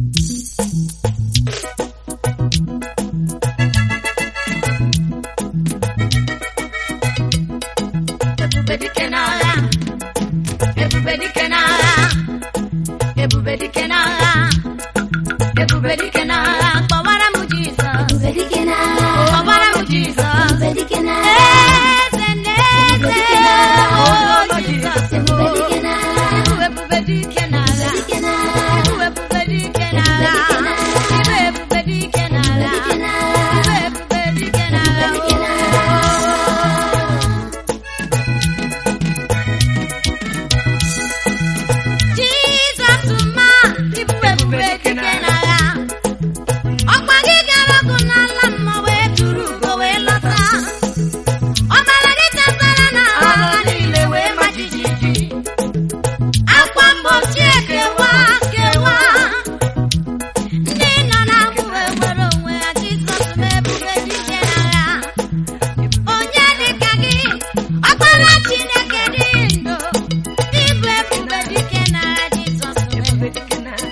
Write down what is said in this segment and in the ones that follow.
ebube dike n'agha ebube dike n'agha ebube dike n'agha ebube dike n'agha kpọwara m jizọs Ebube dike n'agha. kpọwara m jizọs Ebube dike n'agha. eze na eze o jizọs Ebube dike n'agha. Ibu ebube dike n'agha Dike n'agha. Ibu ebube dike n'agha Ibu ebube dike n'agha Dike n'agha. Ibu ebube dike n'agha Dike n'agha. Jizọs ma ibu ebube dike n'agha ọkpa gị gara ọgụ n'ala mmụọ wee duru ugo wee lọta ọbara gị tasara na agha niile wee ma jijiji akwa mgbochi ekewa kewa ndị nọ na-akwụ ewere onwe ha Jizọs ma ebube dike n'agha onye dịka gị ọkpara Chineke dị ndụ Ibu ebube dike n'agha Jizọs Ebube dike n'agha.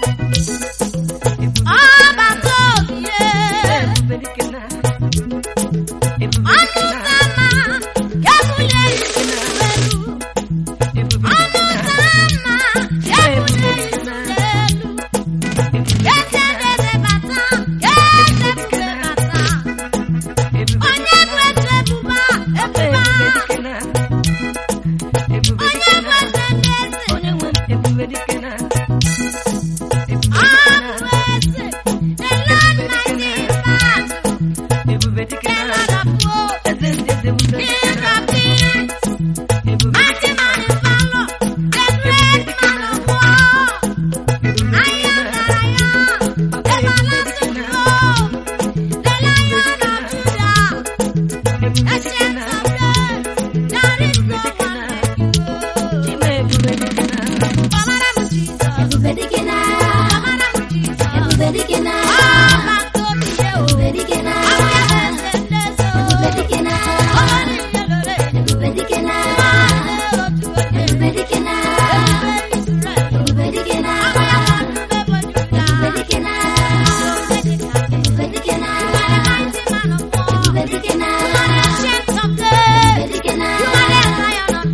ọbata obie Ebube dike n'agha. Ebube ọnụ dike n'agha. sama ga-ebuli elu elu Ebube ọnụ dike n'agha. sama ga-ebuli elu elu eze eze bata eze ebube bata Ebube onye bụ eze ebuba ebuba dike n'agha. Ebube onye dike bụ n'agha. eze ndị eze Onye nwe m, ebube dike n'agha. Ebube ọ dike bụ n'agha. eze the Lord mighty in battle Ebube dike the n'agha. Lord of hosts Eze ndị eze ebube dike King n'agha. of kings Ebube Mighty dike man n'agha. in valor, the great man of war. Ebube I dike am n'agha. that I am, everlasting God, the Lion of Judah, Ebube dike ancient n'agha. of days. There is no one like you. Ime ebube dike n'agha. Ọbara m Jizọs, Ebube dike n'agha. ọbara m Jizọs. Ebube dike n'agha. Ọba nke obi ya o. Ebube dike Ọ n'agha. bụ ya bụ eze ndị eze o. Ebube dike n'agha. Ọba niile lere elu. Ebube dike n'agha. Nwanne otu onye. Ebube dike n'agha. Ebube Israel. Ebube dike Ọ bụ n'agha. ya bụ ebube bụ Judah. Ebube dike n'agha. Ebube dike n'agha. Ebube dike n'agha. Ebube dike n'agha.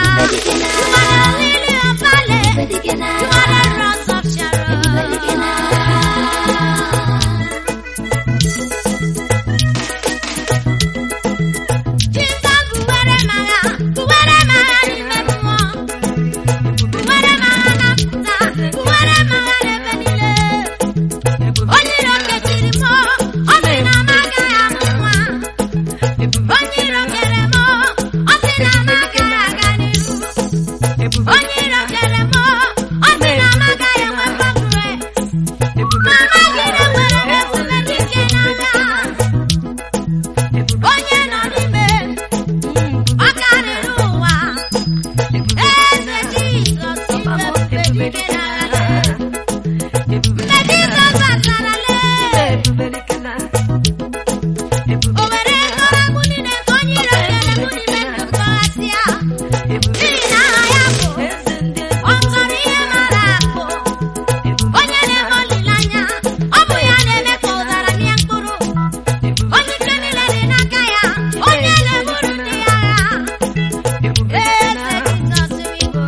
Ebube dike n'agha. Ebube dike n'agha. Onye iro kechiri m, ọ sị na m agaghị amụ nwa. Onye iro kere m, ọ sị na m agaghị aga n'ihu. Onye iro kere m, ọ sị na m agaghị enwe progress. Mama gị na-enwere ebube dike n'agha. Onye nọ n'ime, ọ karịrị ụwa. Eze Jizọs ime ebube dike n'agha. Mgbe Jizọs batara lee, o were ego agwụ niile nke onye iro kere m n'ime ndụ tọghasịa. N'ihi na aha ya bụ ọ tọrọ ihe mara akụ. Onye na-eme olileanya, ọ bụ ya na-eme ka ụdara mịa mkpụrụ. Onye ike niile dị n'aka ya, onye na-eburu ndị ya agha. Eze Jizọs Igbo,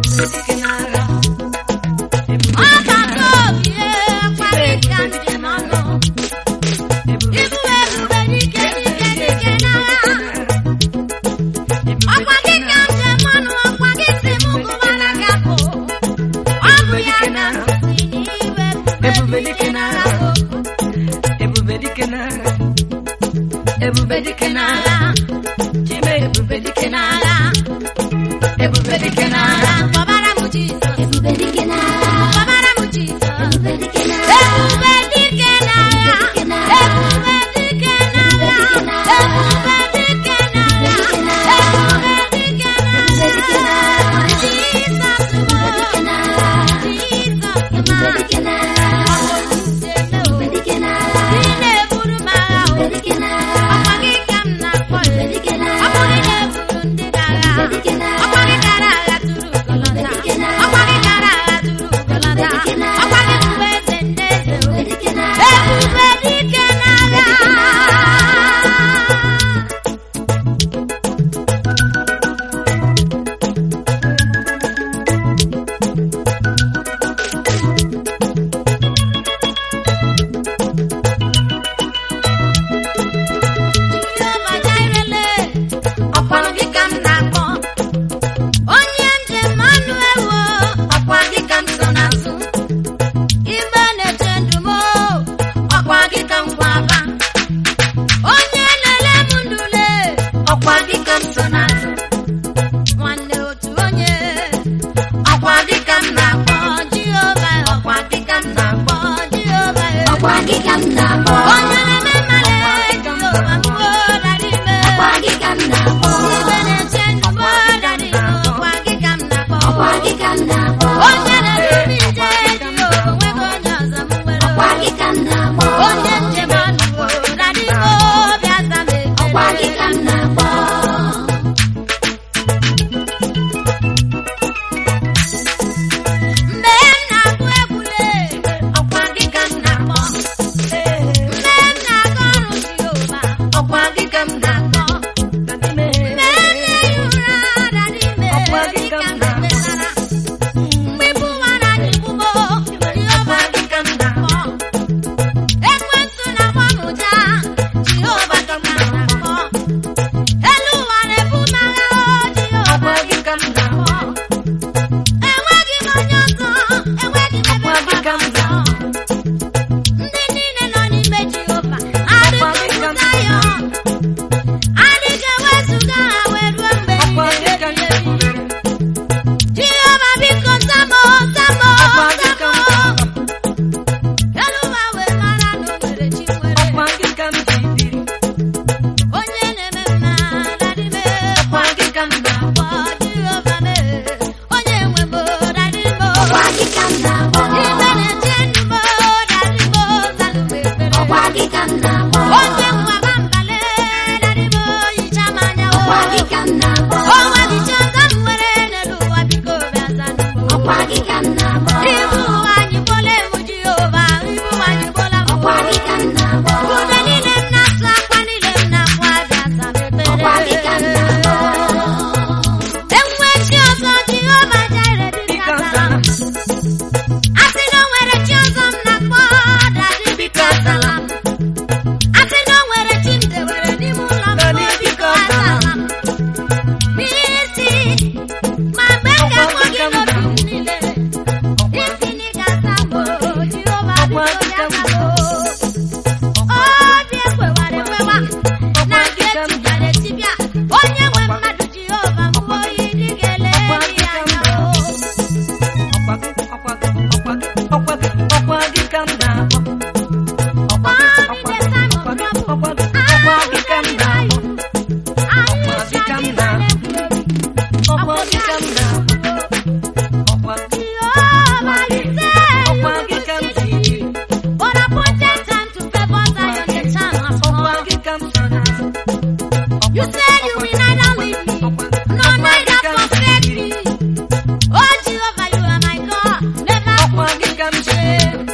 ọgbakọ obi ekweghị ka njem ọnụ. Ibu ebube dike dike dike n'agha. Ọkwa gị ka njem ọnụ, ọkwa gị si m gụbara gị abụ. Ọ bụ ya na m si n'iwe ebube dike n'agha bụ. Ebube dike n'agha. Ebube dike n'agha. Chime ebube dike n'agha. Ebube dike n'agha. Kpọbara m Jizọs, Ebube dike n'agha. kpọbara m Jizọs. Ebube dike n'agha. Ebube dike n'agha. Ebube dike n'agha. Ebube dike n'agha. Ebube dike n'agha. Jizọs bụ. Jizọs Ebube bụ. dike n'agha. Ebube dike n'agha. Ị na-eburu m agha o. Ebube dike n'agha. Ọkwa gị ka m na-akpọ ya. Ebube dike n'agha. Ọ bụ gị na-eburu ndị gị agha. Ebube dike n'agha. Ọkwa gị gara agha tụrụ ụkọlọta. ọkwa gị ka m na-akpọ onye na-eme mmale Jehova m o dadi me ọkwa gị ka m na-akpọ ibe na-eche ndụ m o dadi me ọkwa gị ka m na-akpọ ọkwa gị ka m na-akpọ onye na-edu m ije Jehova onweghị onye ọzọ m nwere ọkwa gị ka m na-akpọ onye njem ọnụ o dadi me obi aza m ọkwa gị ekele ka m na-akpọ mgbe m na-agụ egwule ọkwa gị ka m na-akpọ mgbe m na-aga ọrụ Jehova ọkwa gị ka m na-akpọ mgbe m na-ehi ụra dadi me Ọkwa gị gị ka ka m m na-ekpesara mgbe ibu ụwa na-adị mgbugbo Jehova gị ka m na-akpọ ekwentị na-agba m ụja Jehova gị ka m na-akpọ elu ụwa na-ebu m agha o Jehova gị ka m na-akpọ enweghị m onye ọzọ enweghị m ebe mgbaba ọzọ ndị niile nọ n'ime Jehova adịghị pụta ya adịghị ewezuga ha wee ruo mgbe niile ebighị ebi Jehova biko zamo zamo zamo elu ụwa wee mara na o nwere chi nwere onye na-eme mma dadime kwa gị ka m na-akpọ Jehova mee onye nwe m dadime ọkwa gị ka m na-akpọ ibe na-eche ndụ m dadime zanụ m ekpere ọkwa gị ka m na-akpọ onye nwaba mbale dadime hicha m anya o ọkwa gị ka m na-akpọ onwe gị chi ọzọ m nwere n'elu ụwa biko bịa zanụ m ọkwa gị ka m na-akpọ ibu ụwa anyị gbola emu Jehova ibu ụwa anyị gbola m ọkwa gị ka m na-akpọ ude niile m na-asụ akwa niile m na-akwa abịa zam ọkwa gị ka m na-akpọ ekpere enwe chi ọzọ Jehova jere biko zara m asị na o nwere chi ọzọ m na-akpọ dadi biko azala m asị na o nwere chi m dewere n'ime ụlọ m Dadi, biko biko azala m n'isi ma mgbe m ga-akpọ gị n'obi m niile isi na ị ga-asa m o Jehova biko bịa zara m obi ekwewara ekwewa na nke etibịara etibịa onye nwe mmadụ Jehova mbụ oyi dị ga-ele ya anya o You said you will neither leave me, nor neither forsake me. Oh Jehovah, you are my God, never change.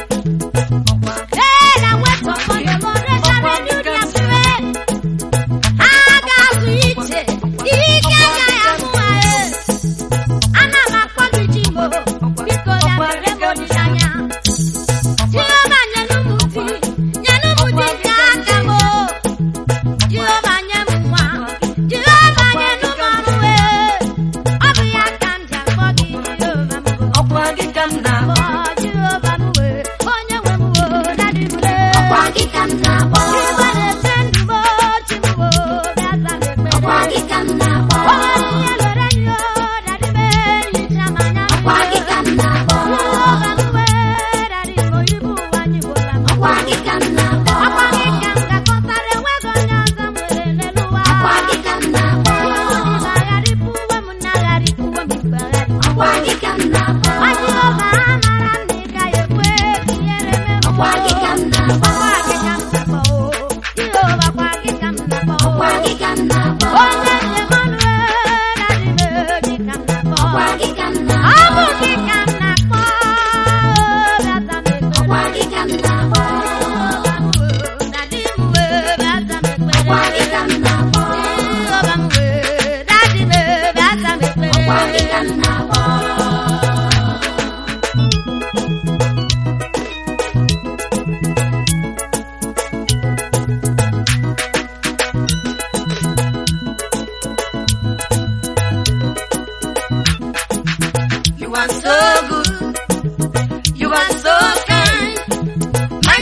Hey, that wait upon the Lord, they shall renew their strength. Aga-azụ ije, ike agaghị agwụ ha, eh. Ana m akpọ gị Jimo, biko ya mere m olileanya. Jehova nyenụ m di, nyenụ m di nke aka m, oh. Jehova nye m nwa, Jehova nyenụ m ọrụ, eh. Ọ bụ ya ka m ji akpọ gị Jehova m, oh. Ọkwa gị ka m na-akpọ Ọ Jehova m, eh. Onye nwe m, oh, daddy m, eh. ọkwa gị ka m na-akpọ Igwe na-eche ndụ m, oh, chi m, oh, bịa za m ekpere. ọkwa gị ka m na-akpọ O nwere ihe lere nyo, daddy m, hicha m anya ọkwa gị ka m na-akpọ Jehova m, eh, daddy m, ibu ụwa anyị gwụla m. ọkwa gị ka m na-akpọ Ọkwa gị ka m ga-akọtara, enweghị onye ọzọ m nwere n'elu ụwa. ọkwa gị ka m na-akpọ Ibu m agharịpụwo m na agharịpụwo m ikpe agharị. ọkwa gị ka m na-akpọ Ọ Jehova, amara m na ị gaghị ekwe ka ihere mee m. ọkwa gị ka m na-akpọ Ọkwa gị ka m na-akpọ, oh. Jehova, ọkwa gị ka m na-akpọ, oh. ọkwa gị ka m na-akpọ Onye njem ọnụ, eh, daddy m, eh, gị ka m na-akpọ. ọkwa gị ka m Ọ na-akpọ bụ gị ka m na-akpọ, oh, bịa za m ekpere. ọkwa gị ka m na-akpọ Jehova m, oh, daddy m, eh, bịa za m ekpere. ọkwa gị ka m na-akpọ Jehova m, eh, daddy m, eh, bịa za m ekpere. ọkwa gị ka m na-akpọ You are so good. You are so kind. My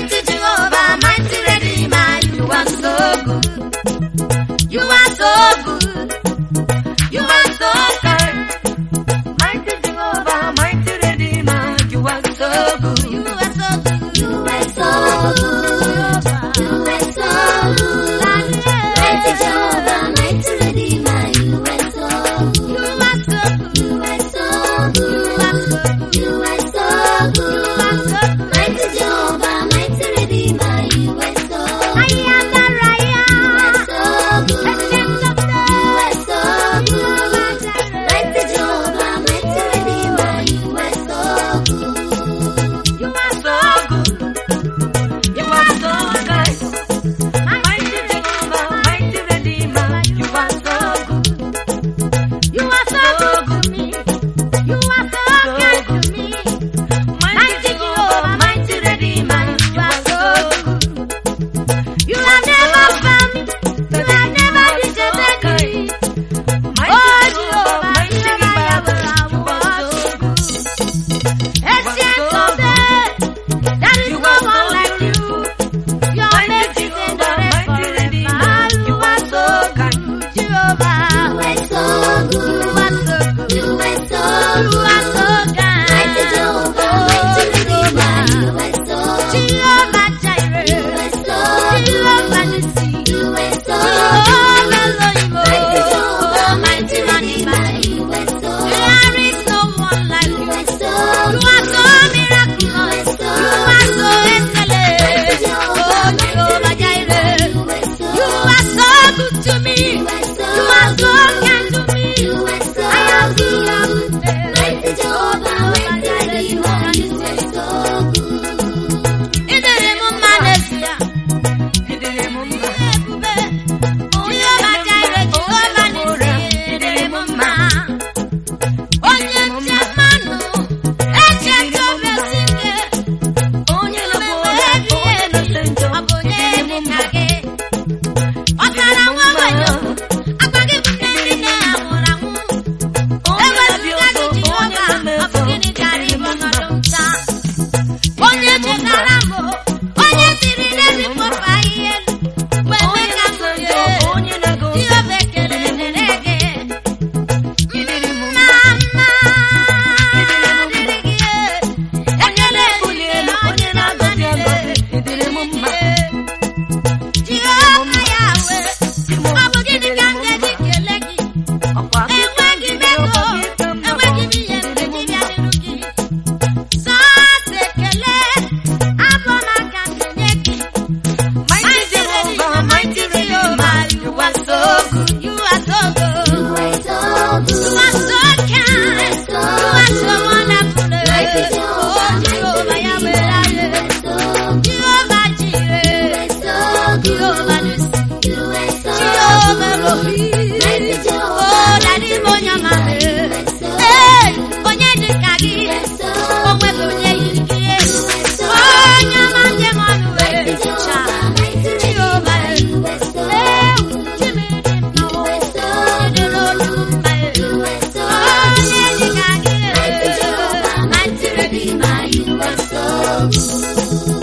no one like you. Your mercy endureth forever. You are so good, Jehovah. You are so You good. are so good. You are so You good. are so kind. Mighty Jehovah, mighty Redeemer, you are so good. Jehovah Jireh. You are so good. Jehovah Nissi. You are so Jehovah good. Elohim. Mighty Jehovah, mighty Redeemer. Redeemer, you are so good. There is no one like You you. are so You good. are so miraculous. You are so excellent. Oh, Jehovah Jireh. You are so You are so good to me. You are so You are so kind to me. You are so I am good. good. Mighty Jehovah, mighty Redeemer, you are so good. Ịdịrị m mma n'ezie. Ịdịrị m mma. Ebube. Jehovah Jireh, Jehovah Nissi, ịdịrị m mma. Onye nche mmanụ, echeta obi esi ike. Onye na-abụ ụda, onye na-ese njọ. Ọ bụ onye Ịdịrị m dị mma. ka gị. Ọkara nwa ogbenye, akpa gị bụ nne ndị nne ha nwụrụ anwụ. Onye na-abịa Ewezụga ọzọ, gị onye Jehova, na-eme ọ bụ ọzọ. gịnị gara Ịdịrị ịbụ m mma. ọnọdụ nta? Onye chetara m, onye siri n'elu kpọpụ ahịhịa elu, wee mee Onye ka m na-ese rie. njọ, onye na-aga ụzọ. Jehova ekele dịrị gị. Ịdịrị m Mma, mma. mma dịrị gị. Ekele Bulie elu, dịrị onye na-agọzi agọzi. Ịdịrị m mma. Jehova Yahweh, ọ bụ gịnị ka m ga-eji kelee gị? Ọkwa gị ka m Enweghị m jiri ego, ọkwa gị ka m enweghị m nọrọ. ihe m Ịdịrị m ga-eji bịa mma. n'iru gị. Sọọsọ ekele, abụ m aka m ga-enye gị. Mighty Jehovah, mighty Redeemer, you are so good. You are so good. You are so You good. are so kind. so You are so wonderful. Mighty Oh, Jehovah, Jehovah mighty Yahweh, Redeemer, you Yahweh. are so good. Jehovah Jireh. You are so Jehovah good. Nissi. You are so Jehovah good. Elohim. Mighty Jehovah, Oh, Daddy mighty Monyama. Redeemer, you are so Hey, onye dị ka gị. You are so O nweghị onye yiri gị. so Onye ọma njem ọnụ wee Mighty cha. Jehovah, mighty Jehovah. Redeemer, you are so Ee, good. Chimidi mma o. You are so Chidịrị olu mma e. You are so Onye dị ka gị. Mighty Jehovah, mighty Redeemer, you are so good.